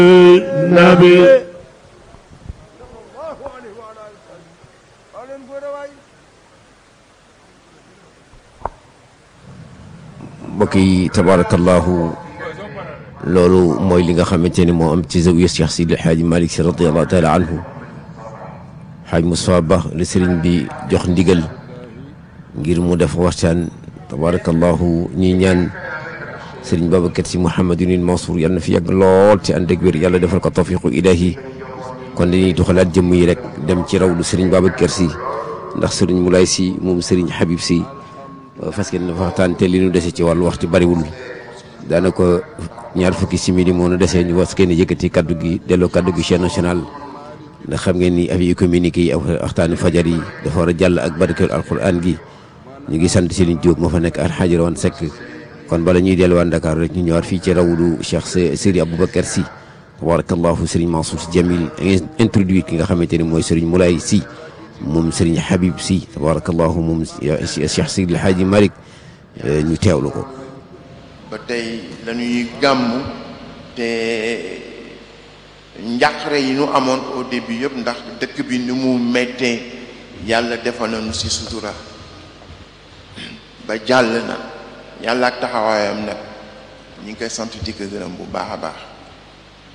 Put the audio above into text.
nabi mbokk yi tabarakallahu loolu mooy li nga xamante ni moo am ci zawiya Cheikh Sidi El Hadji Malick Sy radiallahu taala anhu xaaj Moustapha Ba la sëriñ bi jox ndigal ngir mu def waxtaan tabarakallahu ñuy ñaan sëriñ Babacar Sy Mouhamadunil Mansour yàlla na fi yàgg lool ci ànd ak wér yàlla defal ko tawfiqu ilahi kon dañuy doxalaat jëmm yi rek dem ci rawlu sëriñ Babacar Sy ndax sëriñ Moulay Sy moom sëriñ Habib Sy fas yéene dafa waxtaan te li ñu dese ci wàllu waxtu bariwul daanaka ñaar fukki simili moo nu desee ñu was kenn yëkkati kaddu gi delloo kaddu gi chaîne nationale ndax xam ngeen ni avis communiqué yi ak waxtaani fajar yi dafa war a jàll ak barkeel alquran gi ñu ngi sant Serigne Diop moo fa nekk alxaaji Rawane Seck kon bala ñuy delluwaat Dakar rek ñu ñëwaat fii ci rawdu Cheikh Serigne Aboubacar Sy tabarakallahu Serigne Mansour Sy Djamil introduire ki nga xamante ni mooy Serigne Moulay Sy moom Serigne Habib Sy tabarakallahu moom Cheikh Sidi El Hadji Malick ñu teewlu ko ba tey lañuy gàmm te njàqare yi ñu amoon au début yëpp ndax dëkk bi ni mu mettee yàlla defal nañu ci sutura ba jàll na yàlla ak taxawaayam nag ñi ngi koy sant di ko gërëm bu baax a baax